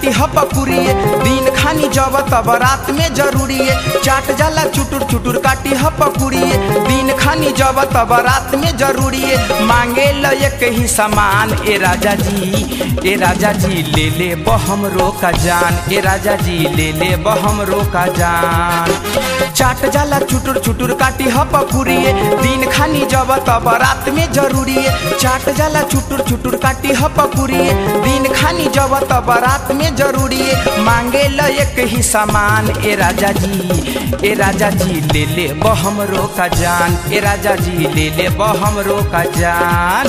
काटी ह पकुरिए दिन खानी जब तब रात में जरूरी है चाट जाला चुटुर चुटुर काटी ह पकुरिए दिन खानी जब तब रात में जरूरी है मांगे ल एक ही सामान ए राजा जी ए राजा जी ले ले बहम रोका जान ए राजा जी ले ले बहम रोका जान चाट जाला चुटुर चुटुर काटी ह पकुरिए दिन खानी जब तब रात में जरूरी है चाट जाला चुटुर चुटुर काटी ह पकुरिए दिन खानी जब तब रात में जरूरी है मांगे ल एक ही सामान ए राजा जी ए राजा जी ले ले बहम रोका जान ए राजा जी ले ले बहम रोका जान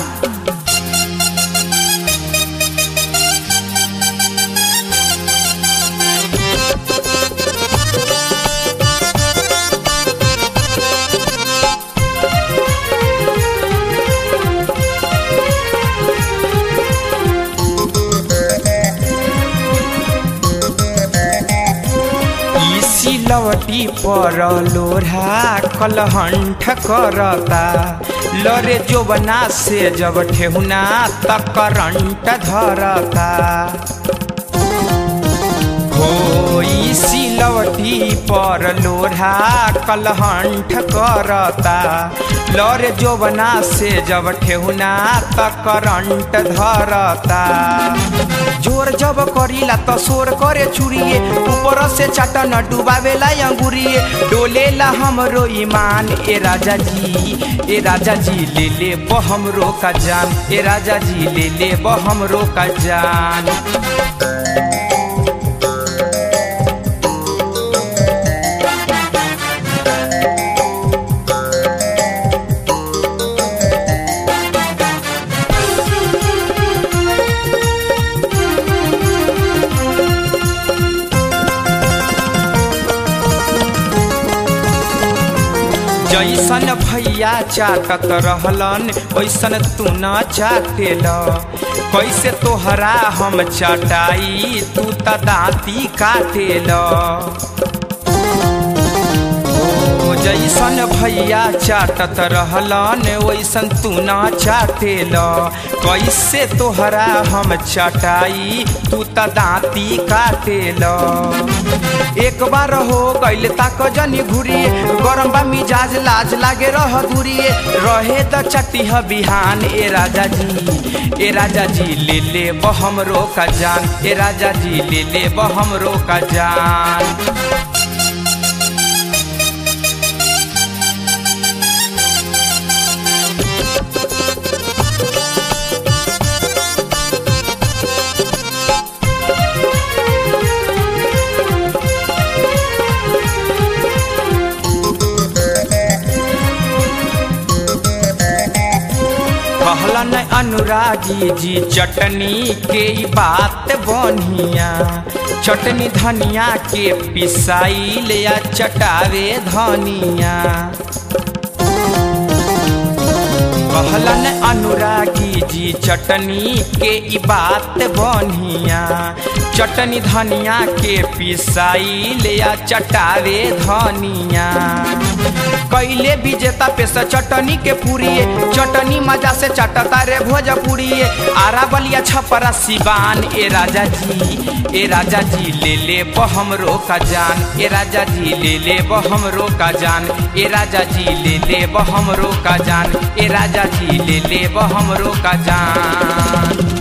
ई सिलवटी पर लोढ़ा कलहंठ करता लरे जोबना से जब ठेहुना तक करंट धरता हो ई सिलवटी पर लोढ़ा कलहंठ करता लरे जोबना से जब ठेहुना तक करंट धरता जोर जब करीला त शोर करे चुरिए ऊपर से चाटन डुबावेला अंगुरिए डोलेला हमरो ईमान ए राजा जी ए राजा जी ले ले बहम रोका जान ए राजा जी ले ले बहम रोका जान जैसन भैया चाटत रहलन वैसन तू न चाटेल कैसे तोहरा हम चटाई तू त दाँती काटेल ओ जैसन भैया चाटत रहलन वैसन तू न चाटेल कैसे तोहरा हम चटाई तू त दाँती काटेल एक बार हो गैले ताक जनी घुरिए गरम बा मिजाज लाज लागे रह दूरिए रहे त चटिह बिहान ए राजा जी ए राजा जी ले ले बहम रोका जान ए राजा जी ले ले बहम रोका जान कहलन अनुरागी जी चटनी के ई बात बनिया चटनी धनिया के पिसाई ले या चटावे धनिया कहलन अनुरागी जी चटनी के ई बात बनिया चटनी धनिया के पिसाई ले या चटावे धनिया कैले विजेता पे से चटनी के पूरिए चटनी मजा से चटता रे भोजपुरिए आरा बलिया छपरा सिवान ए राजा जी ए राजा जी ले ले बहम रोका जान ए राजा जी ले ले बहम रोका जान ए राजा जी ले ले बहम रोका जान ए राजा जी ले ले बहम रोका जान